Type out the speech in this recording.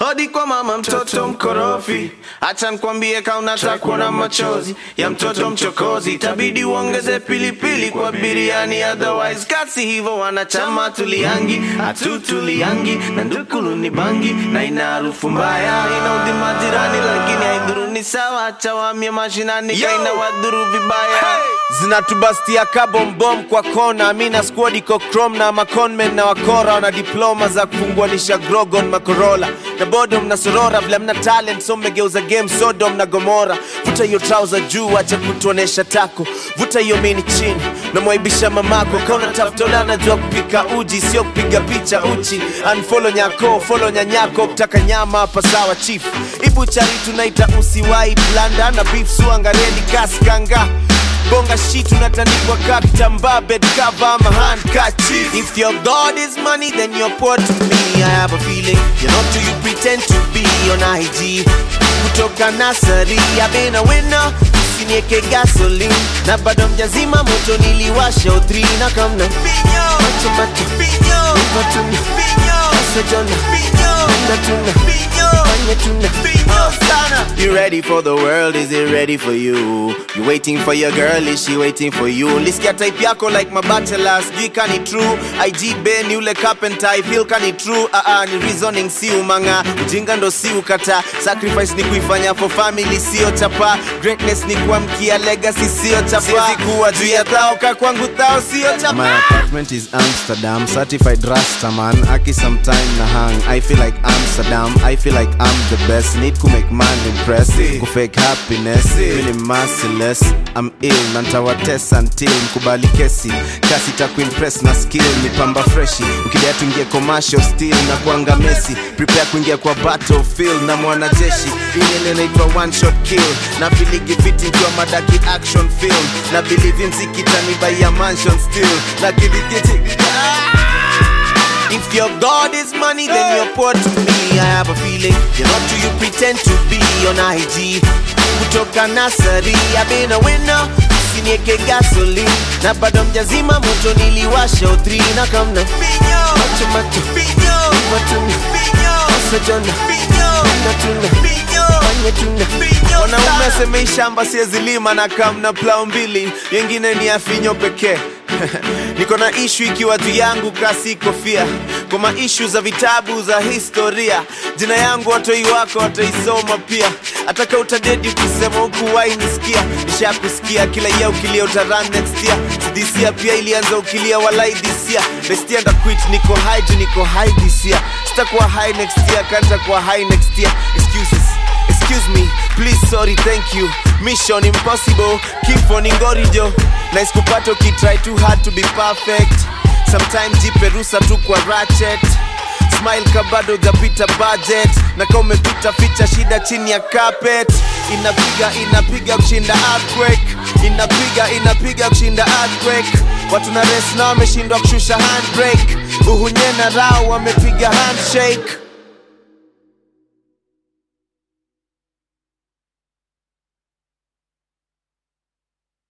Hodi kwa mama mtoto mkorofi, acha nikwambie kaunataka kuona machozi ya mtoto mchokozi, itabidi uongeze pilipili kwa biriani, otherwise kasi hivyo wanachama tuliangi hatutuliangi na ndukulu ni bangi na ina harufu mbaya, inaudhi majirani, lakini haidhuru ni sawa, acha wamie mashinani kaina wadhuru vibaya zinatubastia kabombom kwa kona mina squad iko chrome na maconmen na wakora wana diploma za kufunguanisha grogon makorola na bodo mna sorora vile mna talent so mmegeuza game sodom na gomora vuta hiyo trouser juu acha kutuonesha tako vuta hiyo mini chini namwaibisha mamako kauna tafutola anajua kupika uji sio kupiga picha uchi unfollow nyako follow nyanyako kutaka nyama hapa sawa chief ibuchari tunaita usiwai blanda na beef suangareli kaskanga bonga shit unatandikwa ka kitambaa bed cover ama handkerchief if your god is money then you're poor to me i have a feeling you're not who you pretend to be on ig kutoka nasari i've been a winner usinieke gasoline na bado mjazima moto niliwasha utri na kamna macho macho Iva tuna Asa jona Nda tuna Fanya tuna Oh, sana You ready for the world, is it ready for you? You waiting for your girl, is she waiting for you? Lisikia type yako like mabachelor, sijui kani true IG Ben yule carpenter, I feel kani true uh -uh, ni reasoning si umanga Ujinga ndo si ukata Sacrifice ni kuifanya for family, sio chapa Greatness ni kuamkia legacy, sio chapa Siwezi kuwa juu ya thao, ka kwangu thao, sio chapa My apartment is Amsterdam, certified Rastaman. Aki sometime na hang. I feel like Amsterdam. I feel like I'm the best. Need to make man impress. Ku fake happiness. Really merciless. I'm ill. Nantawa test until mkubali kesi. Kasi ta kuimpress na skill. Ni pamba freshi. Ukidea tuingie commercial still na kuanga Messi. Prepare kuingia kwa battlefield na mwanajeshi. Hii ile inaitwa one shot kill. Na filigi fiti nkiwa madaki action film. Na believe in zikitani by a mansion still. Na kilikiti. If your God is money, then you're poor to me. I have a feeling you're not who you pretend to be on IG. Kutoka nasari, I've been a winner. Usinieke gasoline na bado mjazima moto niliwasha utri na kamna macho macho Iva tuna Asa jona Nda tuna Fanya tuna Wanaume asemei shamba siezi lima na kamna plau mbili Yengine ni afinyo pekee niko na ishu ikiwa juu yangu kasi kofia kwa maishu za vitabu za historia jina yangu watoi wako wataisoma pia ataka utadedi ukisema huku wainisikia nishakusikia kila ya ukilia utaran next year disia pia ilianza ukilia walai disia bestia ndaquit niko high juu niko high this year sitakuwa high next year kanta kuwa high next year excuses Excuse me, please, sorry, thank you. Mission impossible, keep on ingorijo. Nice kupata ukitry too hard to be perfect. Sometimes jiperusa tu kwa ratchet. Smile kabado japita budget na kama umepita ficha shida chini ya carpet. Inapiga inapiga kushinda earthquake, inapiga inapiga kushinda earthquake. Watu na rest na wameshindwa kushusha handbrake. Uhunye na rao wamepiga handshake